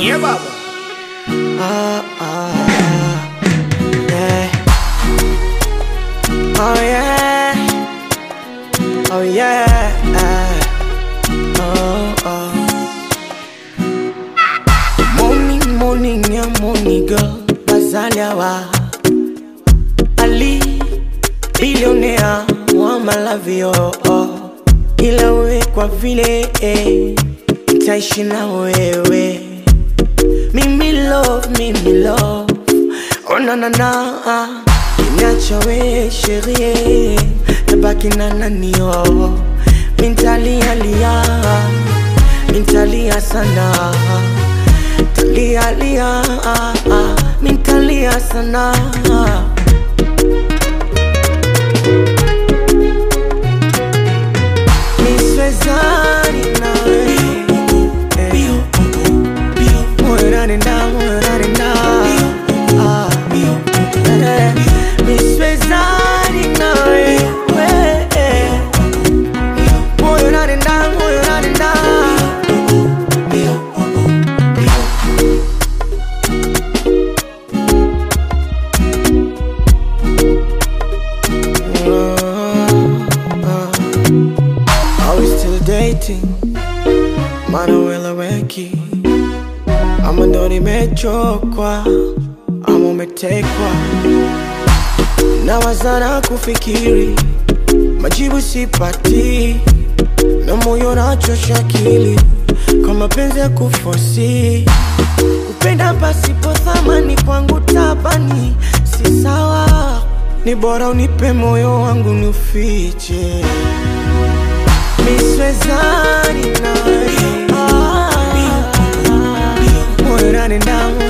Yeah, baba. Ah, ah, yeah. Oh yeah. Oh yeah. Oh, oh. Morning, morning, yeah, morning girl. Bazaliawa. Ali, billionaire, wa malavio. Oh. Ila we kwa vile eh, nitaishi na wewe Mimi love, mimi love Oh na na na Niacha we sherie Tabaki na nani oh Mintalia lia Mintalia sana Talia lia Mintalia sana Niswezani nawe eh. Moyo unanenda, moyo unanenda. Ah, eh. Niswezani nawe eh. Moyo unanenda, moyo unanenda. Are we still dating? Maana weleweki ama ndo nimechokwa ama umetekwa na wazana kufikiri majibu sipati na moyo nachosha akili kwa mapenzi ya kufosi kupenda pasipo thamani kwangu tabani si sawa ni bora unipe moyo wangu niufiche miswezani nawe moyo unanenda